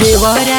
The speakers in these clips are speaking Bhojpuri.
देवरा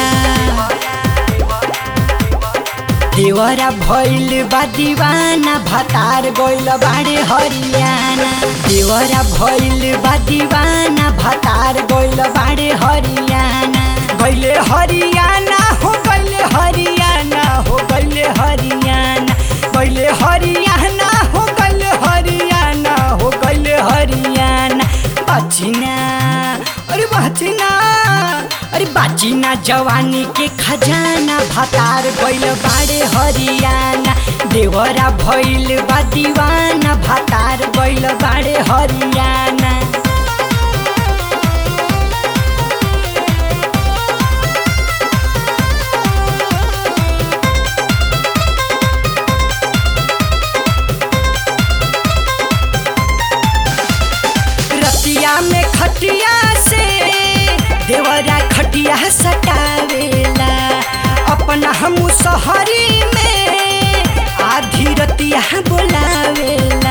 देवरा भइल बा दीवाना भतार गइल बाड़े हरियाणा देवरा भइल बा दीवाना भतार गइल बाड़े हरियाणा गइले हरियाणा हो गइले हरियाणा हो गइले हरियाणा गइले हरियाणा हो गइले हरियाणा हो गइले हरियाणा बाचिना अरे बाचिना अरे बाचिना जवानी के खजाना भतार गइल बाड़े हरियाणा देवरा भइल बा दीवाना भतार गइल बाड़े हरियाणा रतिया में खटिया से देवरा खटिया सटावेला अपना हम शहरी में आधी रतिया बोलावेला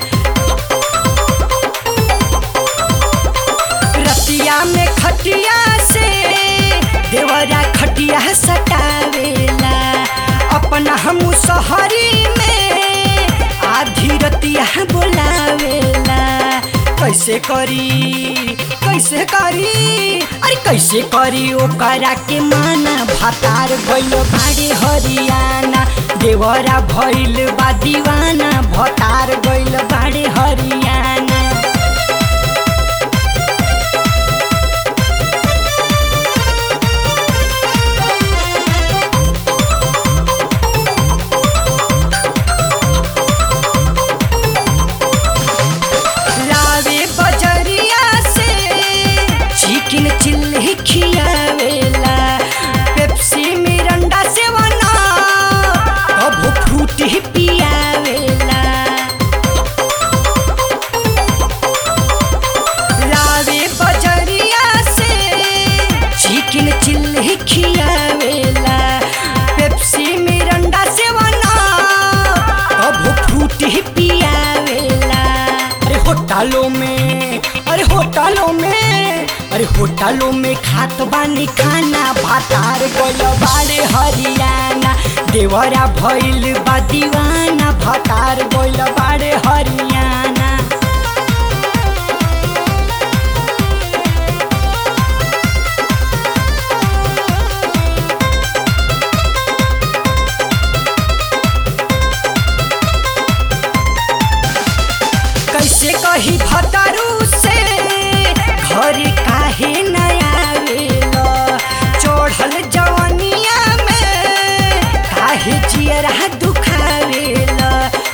रतिया में खटिया से देवरा खटिया सटावेला अपना हम शहरी में आधी रतिया बोलावेला कैसे करी कैसे करी अरे कैसे करी ओकरा के माना भातार गइल बाड़े हरियाणा देवरा भइल बा दीवाना भतार गइल बाड़े हरियाणा लावे बजरिया से चिकन चिल्ली खियावेला पेप्सी मिरंडा से बना कबो फ्रूटी पियावेला लावे बजरिया से चिकन चिल्ली खियावेला पेप्सी मिरंडा से बना कबो फ्रूटी पियावेला अरे होटलों में अरे होटलों में अरे होटलों में खात बानी खाना भातार गइल बाड़े हरियाणा देवरा भइल बा दीवाना भातार गइल बाड़े हरियाणा कैसे कही भतरू से घर काहे नया आवेला चढ़ल जवनिया में काहे जियरा दुखावेला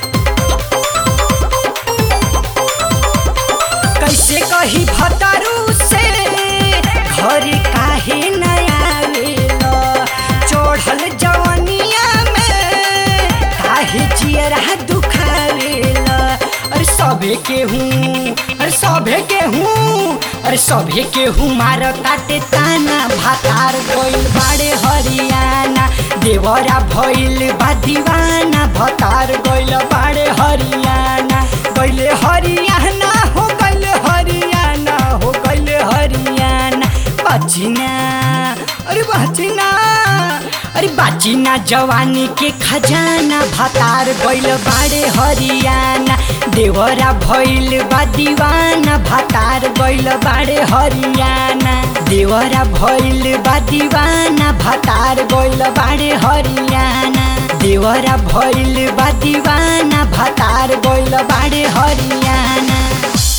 कैसे कही भतरू से घर काहे नया आवेला चढ़ल जवनिया में काहे जियरा दुखावेला अरे सभे के हूँ अरे सभे के हूँ अरे सभे के हूँ मार काटे ताना भातार गइल बाड़े हरियाणा देवरा भइल बा दीवाना भतार गइल बाड़े हरियाणा गइले हरियाणा हो गइले हरियाणा हो गइले हरियाणा बाचिना अरे बाचिना अरे बाचिना जवानी के खजाना भातार गइल बाड़े हरियाणा देवरा भइल बा दीवाना भातार गइल बाड़े हरियाणा देवरा भइल बा दीवाना भातार गइल बाड़े हरियाणा देवरा भइल बा दीवाना भातार गइल बाड़े हरियाणा